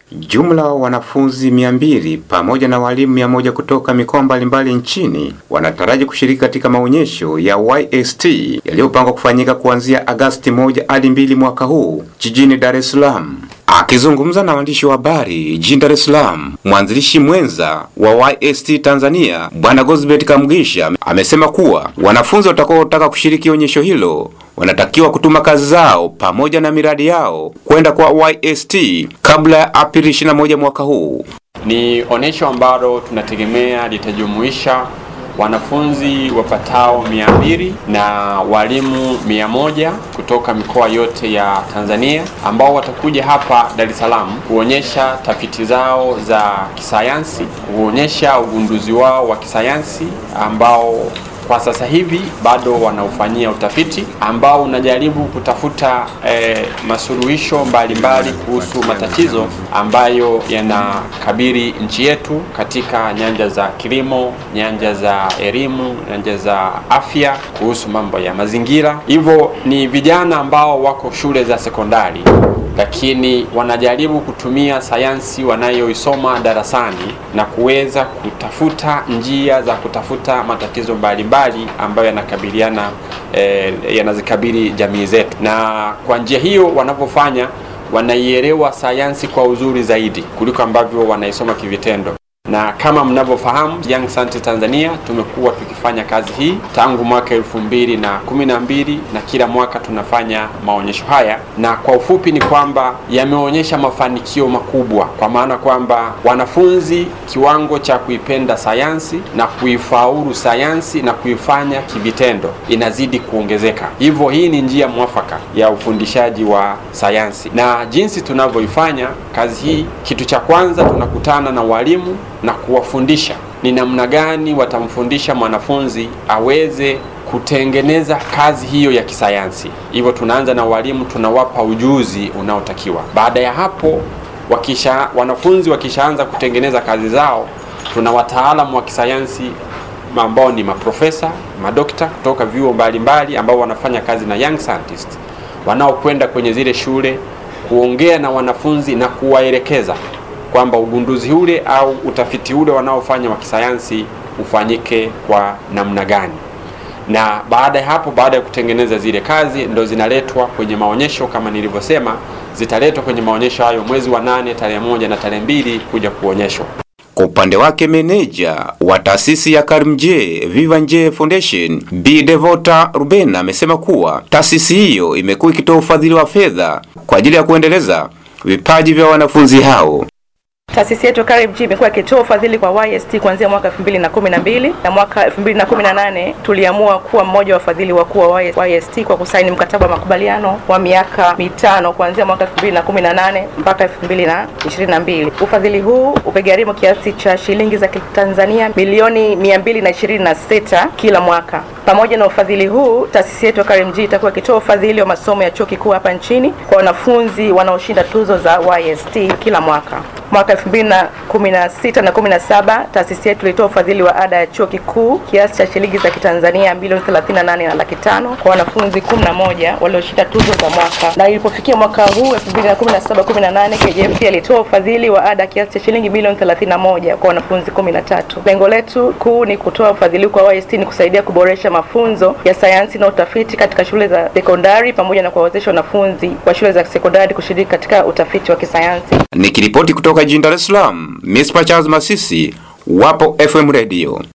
Jumla wanafunzi mia mbili pamoja na walimu mia moja kutoka mikoa mbalimbali nchini wanataraji kushiriki katika maonyesho ya YST yaliyopangwa kufanyika kuanzia Agasti moja hadi mbili mwaka huu jijini Dar es Salaam. Akizungumza na waandishi wa habari jijini Dar es Salaam, mwanzilishi mwenza wa YST Tanzania Bwana Gosbert Kamugisha amesema kuwa wanafunzi watakaotaka kushiriki onyesho hilo wanatakiwa kutuma kazi zao pamoja na miradi yao kwenda kwa YST kabla ya Aprili 21 mwaka huu. Ni onyesho ambalo tunategemea litajumuisha wanafunzi wapatao mia mbili na walimu mia moja kutoka mikoa yote ya Tanzania ambao watakuja hapa Dar es Salaam kuonyesha tafiti zao za kisayansi, kuonyesha ugunduzi wao wa kisayansi ambao kwa sasa hivi bado wanaufanyia utafiti ambao unajaribu kutafuta eh, masuluhisho mbalimbali kuhusu matatizo ambayo yanakabili nchi yetu katika nyanja za kilimo, nyanja za elimu, nyanja za afya, kuhusu mambo ya mazingira. Hivyo ni vijana ambao wako shule za sekondari lakini wanajaribu kutumia sayansi wanayoisoma darasani na kuweza kutafuta njia za kutafuta matatizo mbalimbali ambayo yanakabiliana eh, yanazikabili jamii zetu, na kwa njia hiyo wanavyofanya wanaielewa sayansi kwa uzuri zaidi kuliko ambavyo wanaisoma kivitendo na kama mnavyofahamu Young Scientist Tanzania tumekuwa tukifanya kazi hii tangu mwaka elfu mbili na kumi na mbili na kila mwaka tunafanya maonyesho haya, na kwa ufupi ni kwamba yameonyesha mafanikio makubwa, kwa maana kwamba wanafunzi kiwango cha kuipenda sayansi na kuifaulu sayansi na kuifanya kivitendo inazidi kuongezeka. Hivyo hii ni njia mwafaka ya ufundishaji wa sayansi, na jinsi tunavyoifanya kazi hii, kitu cha kwanza tunakutana na walimu na kuwafundisha ni namna gani watamfundisha mwanafunzi aweze kutengeneza kazi hiyo ya kisayansi. Hivyo tunaanza na walimu, tunawapa ujuzi unaotakiwa. Baada ya hapo, wakisha wanafunzi wakishaanza kutengeneza kazi zao, tuna wataalamu wa kisayansi ambao ni maprofesa, madokta kutoka vyuo mbalimbali ambao wanafanya kazi na young scientist, wanaokwenda kwenye zile shule kuongea na wanafunzi na kuwaelekeza kwamba ugunduzi ule au utafiti ule wanaofanya wa kisayansi ufanyike kwa namna gani. Na baada ya hapo, baada ya kutengeneza zile kazi, ndo zinaletwa kwenye maonyesho. Kama nilivyosema, zitaletwa kwenye maonyesho hayo mwezi wa nane tarehe moja na tarehe mbili kuja kuonyeshwa. Kwa upande wake meneja wa taasisi ya Karimjee Viva Nje Foundation Bi Devota Rubena amesema kuwa taasisi hiyo imekuwa ikitoa ufadhili wa fedha kwa ajili ya kuendeleza vipaji vya wanafunzi hao. Taasisi yetu KRG imekuwa ikitoa ufadhili kwa YST kuanzia mwaka 2012 na mwaka 2018 tuliamua kuwa mmoja wa wafadhili wakuu wa YST kwa kusaini mkataba wa makubaliano wa miaka mitano kuanzia mwaka 2018 mpaka 2022. Ufadhili huu umegharimu kiasi cha shilingi za Tanzania milioni 226 kila mwaka. Pamoja na ufadhili huu, taasisi yetu ya KRG itakuwa ikitoa ufadhili wa masomo ya chuo kikuu hapa nchini kwa wanafunzi wanaoshinda tuzo za YST kila mwaka. Mwaka 2016 na 17 taasisi yetu ilitoa ufadhili wa ada ya chuo kikuu kiasi cha shilingi za Kitanzania milioni 38 na laki tano kwa wanafunzi 11 walioshinda tuzo za mwaka, na ilipofikia mwaka huu 2017 18 KJF ilitoa ufadhili wa ada kiasi cha shilingi milioni 31 kwa wanafunzi 13. Lengo letu kuu ni kutoa ufadhili kwa YST ni kusaidia kuboresha mafunzo ya sayansi na utafiti katika shule za sekondari pamoja na kuwawezesha wanafunzi wa shule za sekondari kushiriki katika utafiti wa kisayansi. Nikiripoti kutoka jijini Dar es Salaam, Mispa Charles Masisi, Wapo FM Radio.